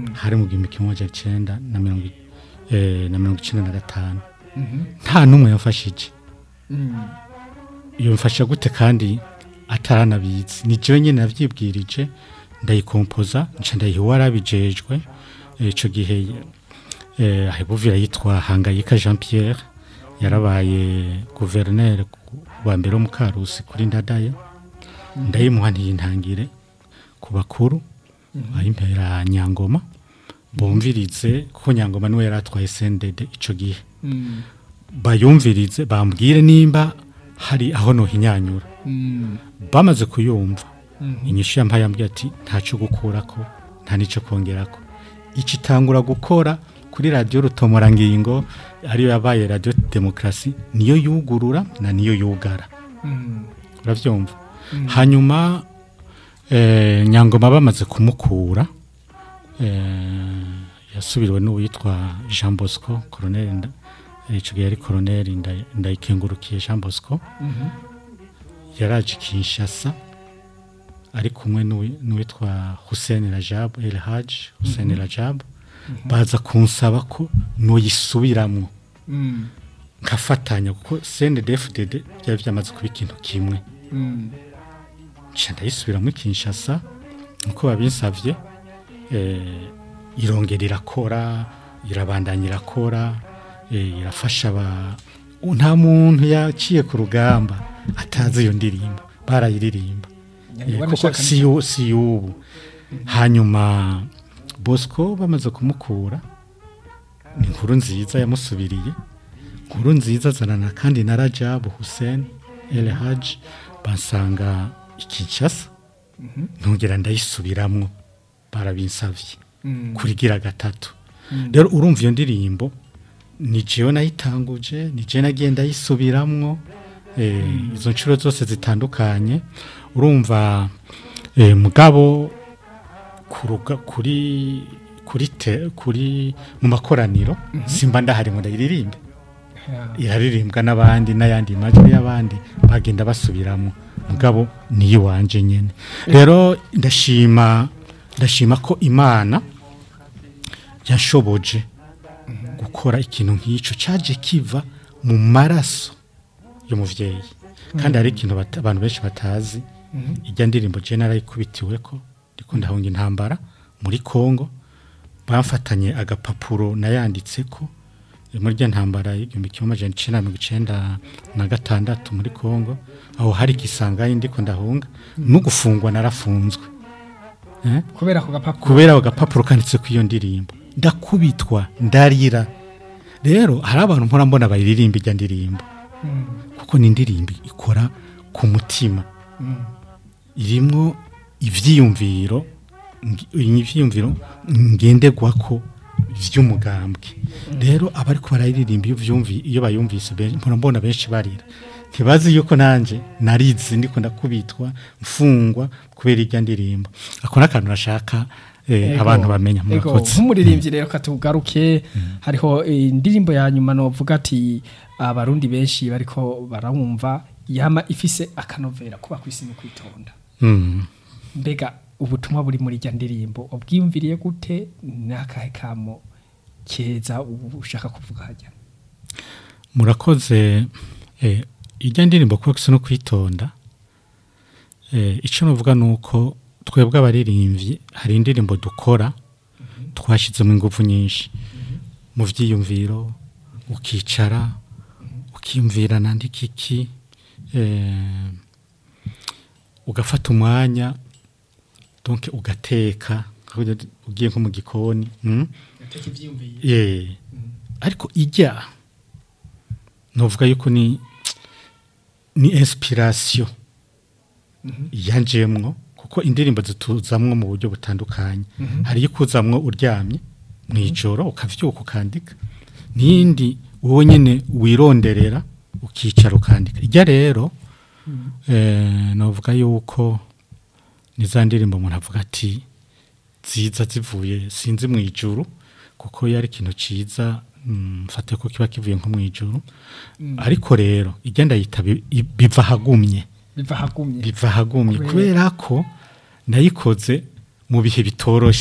hari mu gihumbi kimwe amajana icenda na mirongo i- eh, na mirongo icenda na gatanu nta n'umwe yamfashije iyo mfasha gute kandi ataranabizi ni jewe nyene navyibwirije ndayikompoza nca ndayiha uwarabijejwe Eh, ico gihe eh, ahebuvira yitwa hangayika jean pierre yarabaye guverineri wa mbere wo mu karusi kuri ndadaye ndayimuha ntiyintangire ku bakuru ayimpera nyangoma bumvirize kuko nyangoma niwe yari atwaye sendede ico gihe bayumvirize bambwire nimba hari aho nohinyanyura bamaze kuyumva inyishu yampaye yambwiye ati ntacyo gukurako nta n'icyo kongerako iki itangura gukora kuri radiyo rutomorangingo ariyo yabaye radiyo demokarasi niyo yugurura na niyo yugara urabyumva hanyuma eh, nyangoma bamaze kumukura eh, yasubiriwe n'uwitwa jean bosco koroneri nda icyo gihe yari koroneri Nda- ndayikengurukiye jean bosco yaraje kinshasa ari kumwe n'uwi- n'uwitwa hussein rajab el haj hussein rajab baza kunsaba ko noyisubiramwo nkafatanya kuko cndfdd byari byamaze kuba ikintu kimwe nca ndayisubiramo i kinshasa nkuko babinsavye eh, irongera irakora irabandanya irakora eh, irafasha aba nta muntu yaciye ku rugamba atazi iyo ndirimbo barayiririmba Eh, kuko si yu- si y'ubu hanyuma bosco bamaze kumukura ni inkuru nziza yamusubiriye inkuru nziza azanana kandi na rajabu hussein el haji bansanga i kinshasa ntongera ndayisubiramwo barabinsavye kurigira gatatu rero urumva iyo ndirimbo ni jewe nayitanguje ni jewe nagiye ndayisubiramwo eh, izo nshuro zose zitandukanye urumva eh, mugabo kuruga kuri kuri te, kuri mu makoraniro simba ndahari ngo ndayiririmbe iraririmbwa n'abandi n'ayandi majwi y'abandi bagenda basubiramo mugabo niyo wanje nyene rero ndashima ndashima ko imana yashoboje gukora ikintu nk'icyo cyaje kiva mu maraso y'umuvyeyi kandi hari ikintu bata- abantu benshi batazi ijya ndirimbo je narayikubitiwe ko ndiko ndahunga intambara muri Kongo bamfatanye agapapuro nayanditseko muri rya ntambara y'igihumbi kimwe amajana icenda na mirongo icenda na gatandatu muri Kongo aho hari igisangani ndiko ndahunga no gufungwa narafunzwe eh? kubera ako gapapuro kubera ako gapapuro kanditse ku iyo ndirimbo ndakubitwa ndarira rero hari abantu mpora mbona bayiririmba ijya ndirimbo kuko ni indirimbo ikora ku mutima irimwo ivyiyumviro ngi- ivyiyumviro ngenderwako vy'umugambwe rero abariko barayiririmba iyo vyumvi iyo bayumvise ben- mpora mbona benshi barira ntibazi yuko nanje narizi ndiko ndakubitwa mfungwa kubera irya ndirimbo ako n'akantu nashaka eh, Ego, abantu bamenya ego, murakoze nk'umuririmbyi rero katugaruke hariho eh, indirimbo ya nyuma novuga ati abarundi benshi bariko barawumva yama ifise akanovera kuba kwisi no kwitonda Mm. mbega ubutumwa buri muri rya ndirimbo ubwiyumviriye gute n'akahe kamo keza ubu ushaka kuvuga hajya murakoze eh, ijya ndirimbo kuba gusa no kwitonda eh, icyo nuvuga ni uko twebwe abaririmbyi hari indirimbo dukora twashyizemo ingufu nyinshi mu byiyumviro ukicara ukiyumvira nandika iki eh, ugafata umwanya donc ugateka ugiye nko mu gikoni mm? Eh, ariko ijya novuga yuko ni ni inspiration yanjemwo kuko indirimbo zituzamwo mu buryo butandukanye hari ikuzamwo uryamye mu ijoro ukavyuka ukandika n'indi wowe nyene wironderera ukicara ukandika ijya rero eh, novuga yuko ni za ndirimbo umuntu avuga ati ziza zivuye sinzi mu ijuru kuko yari ikintu ciza mm, mfate ko kiba kivuye nko mu ijuru ariko rero igenda yita bi- i- biva hagumye biva hagumye biva hagumye Kubera- kubera ko nayikoze mu bihe bitoroshe